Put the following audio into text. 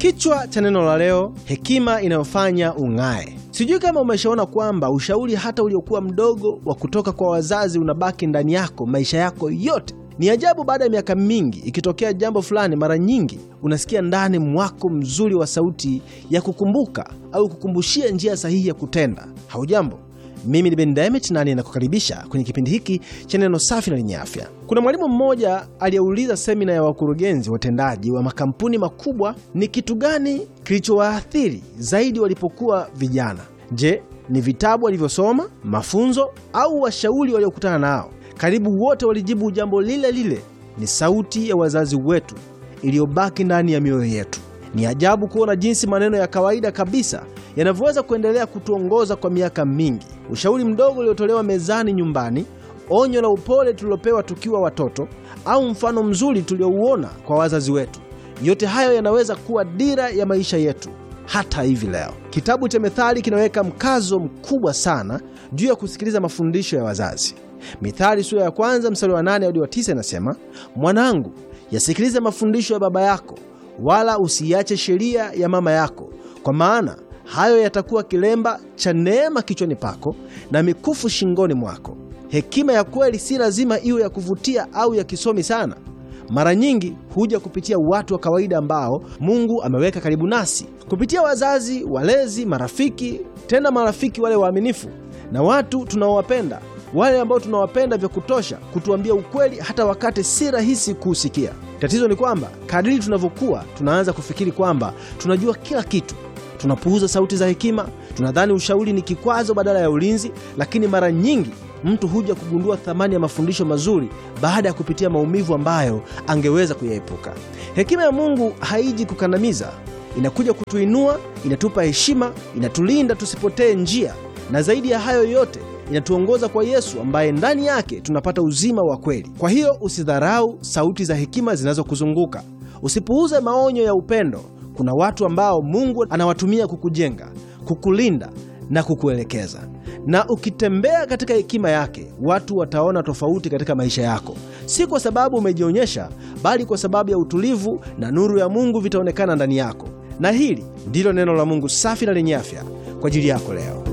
Kichwa cha neno la leo, hekima inayofanya ung'ae. Sijui kama umeshaona kwamba ushauri hata uliokuwa mdogo wa kutoka kwa wazazi unabaki ndani yako maisha yako yote. Ni ajabu, baada ya miaka mingi, ikitokea jambo fulani, mara nyingi unasikia ndani mwako mzuri wa sauti ya kukumbuka au kukumbushia njia sahihi ya kutenda. Haujambo, mimi ni Ben Demet na ninakukaribisha kwenye kipindi hiki cha neno safi na lenye afya. Kuna mwalimu mmoja aliyeuliza semina ya wakurugenzi watendaji wa makampuni makubwa ni kitu gani kilichowaathiri zaidi walipokuwa vijana. Je, ni vitabu walivyosoma, mafunzo au washauri waliokutana nao? Karibu wote walijibu jambo lile lile, ni sauti ya wazazi wetu iliyobaki ndani ya mioyo yetu. Ni ajabu kuona jinsi maneno ya kawaida kabisa yanavyoweza kuendelea kutuongoza kwa miaka mingi. Ushauri mdogo uliotolewa mezani nyumbani, onyo la upole tulilopewa tukiwa watoto, au mfano mzuri tuliouona kwa wazazi wetu, yote hayo yanaweza kuwa dira ya maisha yetu hata hivi leo. Kitabu cha Methali kinaweka mkazo mkubwa sana juu ya kusikiliza mafundisho ya wazazi. Mithali sura ya kwanza mstari wa nane hadi wa tisa inasema, mwanangu, yasikilize mafundisho ya baba yako, wala usiiache sheria ya mama yako, kwa maana hayo yatakuwa kilemba cha neema kichwani pako na mikufu shingoni mwako. Hekima ya kweli si lazima iwe ya kuvutia au ya kisomi sana. Mara nyingi huja kupitia watu wa kawaida ambao Mungu ameweka karibu nasi, kupitia wazazi, walezi, marafiki, tena marafiki wale waaminifu na watu tunaowapenda, wale ambao tunawapenda vya kutosha kutuambia ukweli hata wakati si rahisi kuusikia. Tatizo ni kwamba kadiri tunavyokuwa, tunaanza kufikiri kwamba tunajua kila kitu. Tunapuuza sauti za hekima, tunadhani ushauri ni kikwazo badala ya ulinzi. Lakini mara nyingi mtu huja kugundua thamani ya mafundisho mazuri baada ya kupitia maumivu ambayo angeweza kuyaepuka. Hekima ya Mungu haiji kukandamiza, inakuja kutuinua, inatupa heshima, inatulinda tusipotee njia, na zaidi ya hayo yote inatuongoza kwa Yesu ambaye ndani yake tunapata uzima wa kweli. Kwa hiyo usidharau sauti za hekima zinazokuzunguka, usipuuze maonyo ya upendo. Kuna watu ambao Mungu anawatumia kukujenga, kukulinda na kukuelekeza. Na ukitembea katika hekima yake, watu wataona tofauti katika maisha yako, si kwa sababu umejionyesha, bali kwa sababu ya utulivu na nuru ya Mungu vitaonekana ndani yako. Na hili ndilo neno la Mungu safi na lenye afya kwa ajili yako leo.